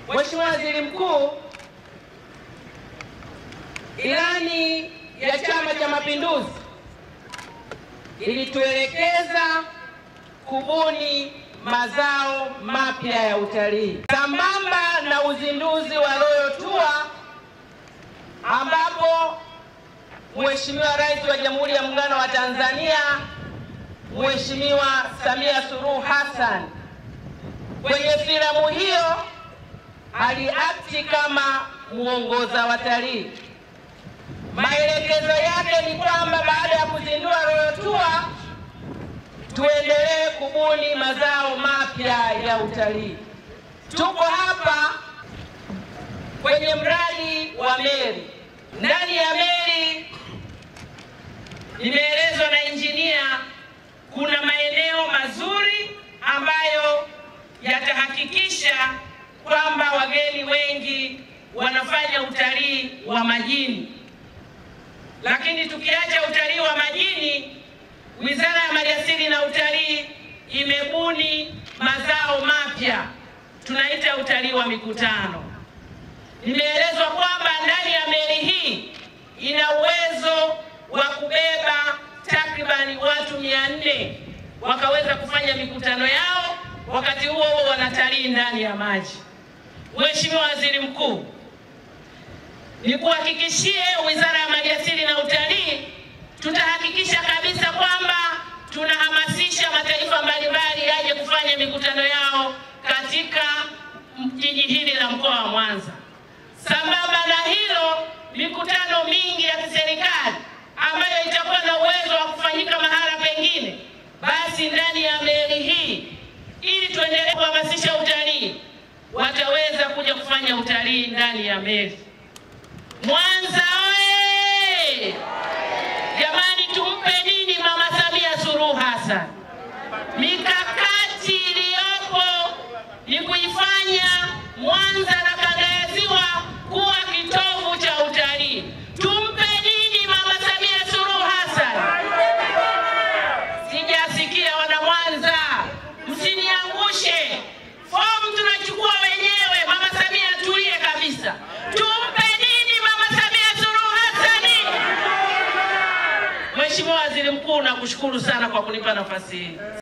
Mheshimiwa Waziri Mkuu, ilani ya Chama cha Mapinduzi ilituelekeza kubuni mazao mapya ya utalii sambamba na uzinduzi wa Royal Tour ambapo Mheshimiwa Rais wa Jamhuri ya Muungano wa Tanzania Mheshimiwa Samia Suluhu Hassan kwenye filamu hiyo aliakti kama mwongoza watalii. Maelekezo yake ni kwamba baada ya kuzindua Royal Tour tuendelee kubuni mazao mapya ya utalii. Tuko hapa kwenye mradi wa meli. Ndani ya meli, nimeelezwa na injinia, kuna maeneo mazuri ambayo yatahakikisha kwamba wageni wengi wanafanya utalii wa majini. Lakini tukiacha utalii wa majini, Wizara ya Maliasili na Utalii imebuni mazao mapya tunaita utalii wa mikutano. Nimeelezwa kwamba ndani ya meli hii ina uwezo wa kubeba takribani watu mia nne wakaweza kufanya mikutano yao, wakati huo huo wanatalii ndani ya maji. Mheshimiwa Waziri Mkuu, nikuhakikishie Wizara ya Maliasili na Utalii tutahakikisha kabisa kwamba tunahamasisha mataifa mbalimbali yaje kufanya mikutano yao katika jiji hili la mkoa wa Mwanza. Sambamba na hilo, mikutano mingi ya kiserikali ambayo itakuwa na uwezo wa kufanyika mahala pengine, basi ndani ya meli hii, ili tuendelee kuhamasisha utalii, wataweza kuja kufanya utalii ndani ya meli. Mwanza oye! Jamani, tumpe nini Mama Samia Suluhu Hassan? Mikakati iliyopo ni kuifanya Mwanza na kanda ya Ziwa kuwa kitovu cha utalii. Tumpe nini Mama Samia Suluhu Hassan? Sijasikia wana Mwanza, msiniangushe. Fomu tunachukua wenyewe. Mama Samia tulie kabisa. Tumpe nini Mama Samia Suluhu Hassan? Mheshimiwa Waziri Mkuu, nakushukuru sana kwa kunipa nafasi hii.